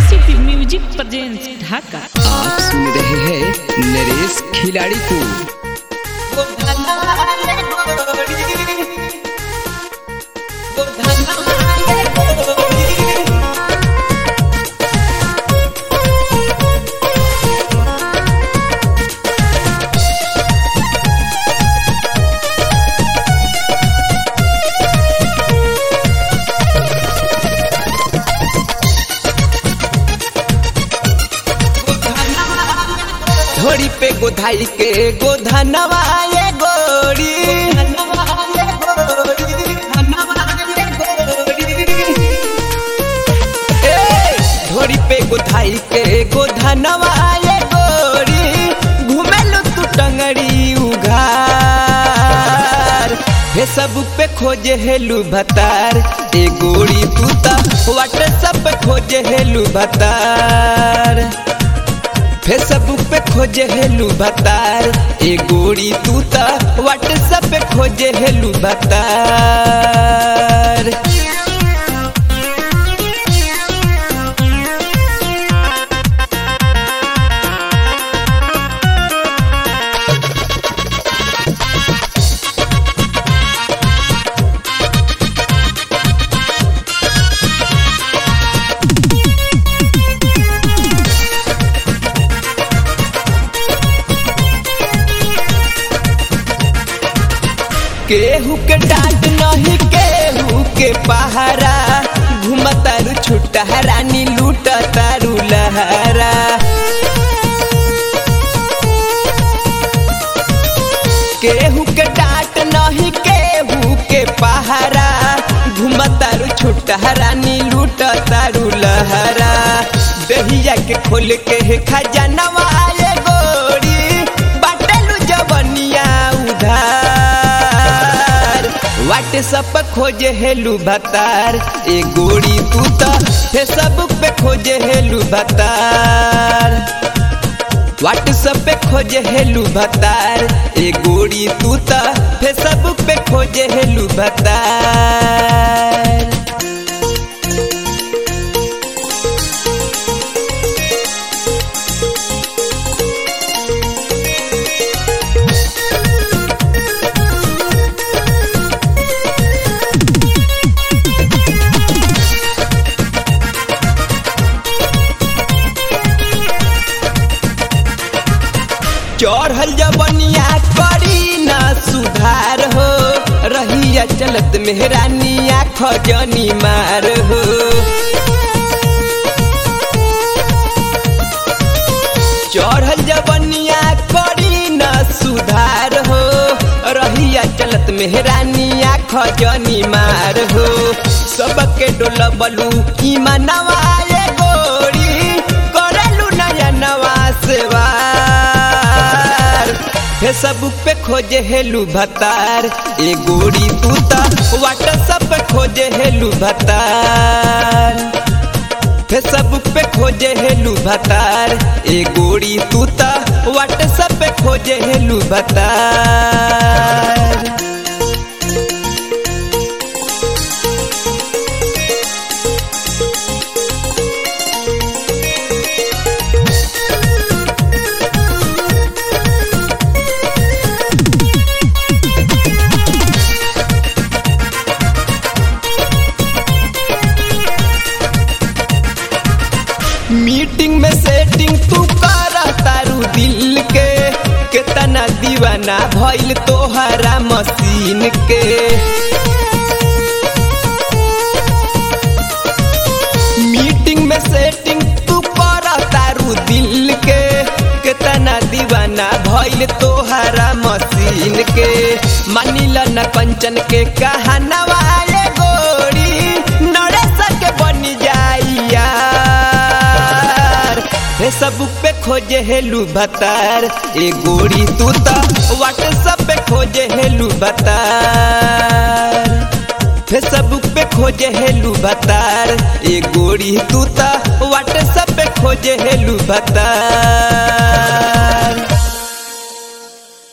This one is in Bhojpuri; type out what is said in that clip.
एसीपी म्यूजिक प्रेजेंस ढाका आप सुन रहे हैं नरेश खिलाड़ी को घोड़ी पे गोधाई के गोधनवा ये गोरी ए, घोड़ी पे गोधाई के गोधनवा ये गोरी घुमेलु तू टंगड़ी उघार हे सब पे खोजे हेलू भतार ए गोरी तू ता व्हाट्सएप पे खोजे हेलू भतार फेसबुक पे खोजे हेलू बतार ए गोरी तू त व्हाट्सएप पे खोजे हेलू बतार केहू के डांट नहीं केहू के पहारा घुमतारू छुट्टा रानी लूटतारू लहरा केहू के डांट नहीं केहू के पहारा घुमतारू छुट्टा रानी लूटतारू लहरा दहिया के खोल के है खजानवा ये गोरी बाटलू जवनिया उधार व्हाट्सएप पे खोजे हेलू भतार ए गोरी तू तो फेसबुक पे खोजे हेलू भतार व्हाट्सएप पे खोजे हेलू भतार ए गोरी तू तो फेसबुक पे खोजे हेलू भतार चढ़ल जबनिया करी ना सुधार हो रहिया चलत मेहरानिया खजनी मार हो चढ़ल जबनिया करी ना सुधार हो रहिया चलत मेहरानिया खजनी मार हो सबके डोलबलू की मनवा ये गोरी करलू नया नवा सेवा फेसबुक पे खोजे हेलू भतार ए गोरी तू ता व्हाट्सएप पे खोजे हेलू भतार फेसबुक पे खोजे हेलू भतार ए गोरी तू ता व्हाट्सएप पे खोजे हेलू भतार मीटिंग में सेटिंग तू कर तारू दिल के कितना दीवाना भइल तोहरा मशीन के मीटिंग में सेटिंग तू कर तारू दिल के कितना दीवाना भइल तोहरा मशीन के मानिला न कंचन के कहानवा ये गोरी नरेश के बनी जाइया फेसबुक पे खोजे हेलू भतार ए गोरी तू तो व्हाट्सएप पे खोजे हेलू भतार फेसबुक पे खोजे हेलू भतार ए गोरी तू तो व्हाट्सएप पे खोजे हेलू भतार